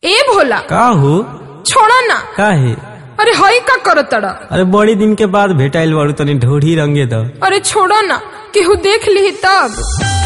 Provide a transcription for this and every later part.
ए भोला का हो छोड़ा ना काहे अरे हई का करतड़ा अरे बड़ी दिन के बाद भेटाइल बारू तनी ढोढ़ी रंगे द अरे छोड़ा ना केहू देख ली तब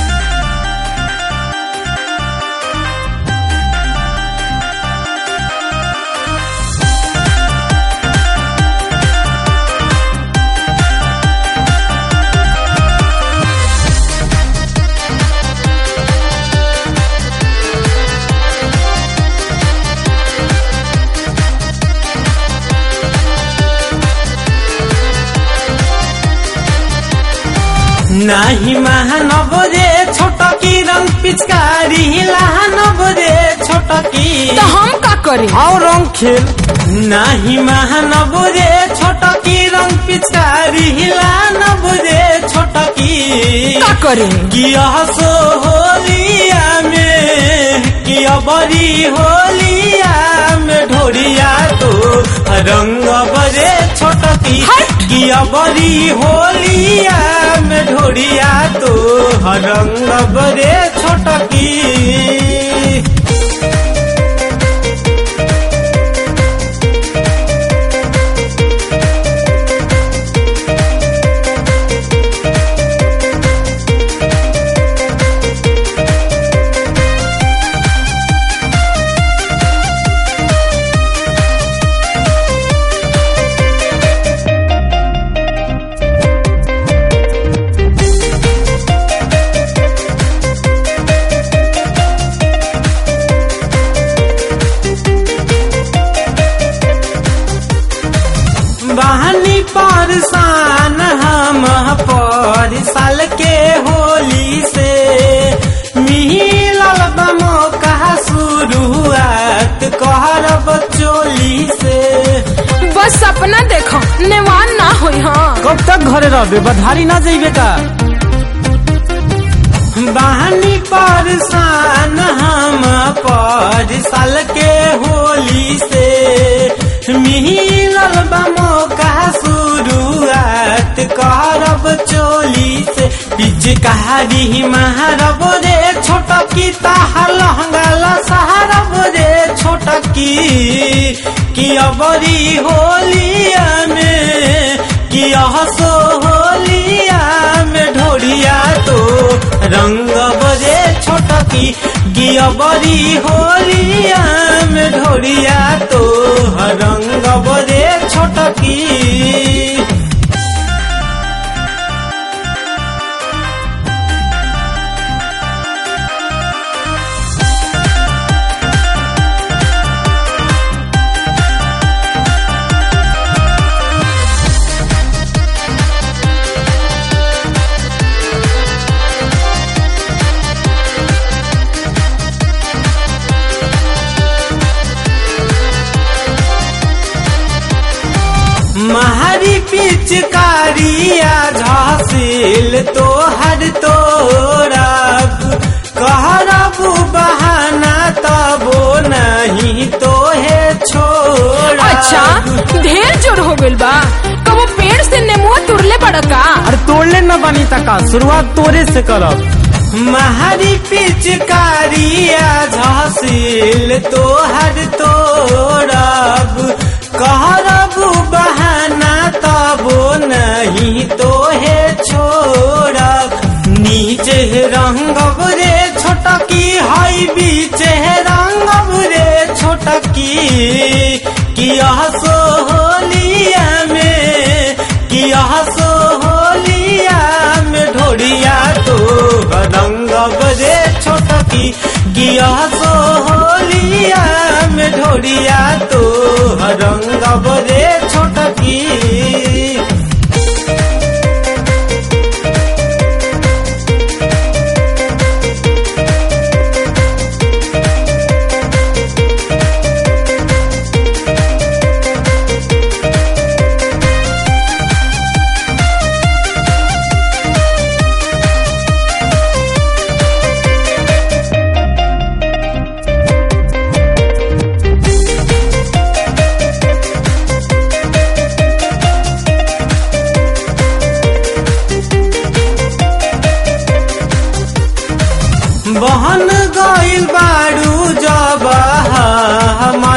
नाही महानव रे छोटकी रंग पिचकारी लहानव रे छोटकी तो हम का करी और रंग खेल नाही महानव रे छोटकी रंग पिचकारी लहानव रे छोटकी का करी किया सो होलिया में किया बड़ी होलिया में ढोरिया तो रंग बरे छोटकी हट! किया बड़ी होलिया में ढोरिया तो रंग बरे छोटकी बहनी परसान हम पर साल के होली से मिलल बमो कहा शुरुआत कहरब चोली से बस सपना देखो नेवान ना होई हाँ कब तक घरे रहबे बधारी ना जइबे का बहनी परसान हम पर साल के होली से मिलल बमो का शुरुआत करब चोली से पीछे कहारी महारब रे छोटकी ताहर लहंगाला सहारब रे छोटकी कि अबरी होलिया में कि हसो होलिया में ढोरिया तो रंग बजे छोटकी गिया बड़ी होलिया में ढोरिया तो रंग बजे छोटकी महारी पिचकारिया झासिल तो हर तोरब कहरब बहाना तबो नहीं तो है छोड़ा अच्छा ढेर जोर हो गइल बा कबो पेड़ से नेमुआ तुरले बड़ा का अरे तोड़ले न बनी तका शुरुआत तोरे से करब महारी पिचकारिया झासिल तो हर तोरब कहरब बहाना तबो नहीं तो है छोड़ब नीचे रंगब रे छोटकी हाई बीचे रंगब रे छोटकी किया सो होलिया में किया सो होलिया में ढोरिया तो रंगब रे छोटकी किया सो होलिया में ढोरिया तो रंगब रे छोटकी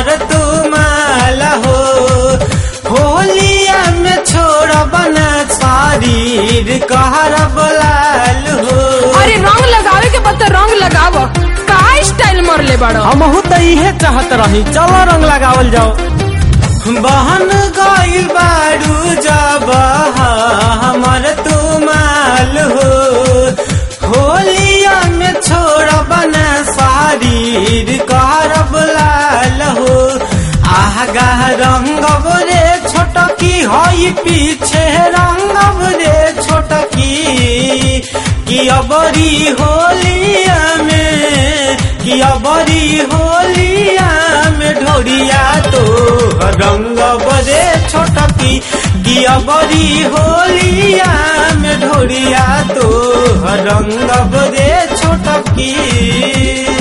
हमर तुमाल हो होलिया में छोड़ब न शरीर कहरब लाल हो अरे रंग लगावे के बता रंग लगाव का स्टाइल मरले बड़ो हमहू तो इहे चाहत रही चलो रंग लगावल जाओ बहन गइल बारू जब हमर तुमाल हो होलिया में छोड़ब न शरीर करब लाल हो आगा रंगब रे छोटकी हई पीछे रंगब रे छोटकी कि अबरी होलिया में कि अबरी होलिया में ढोरिया तो रंग बरे छोटकी कि अबरी होलिया में ढोरिया तो रंग बरे छोटकी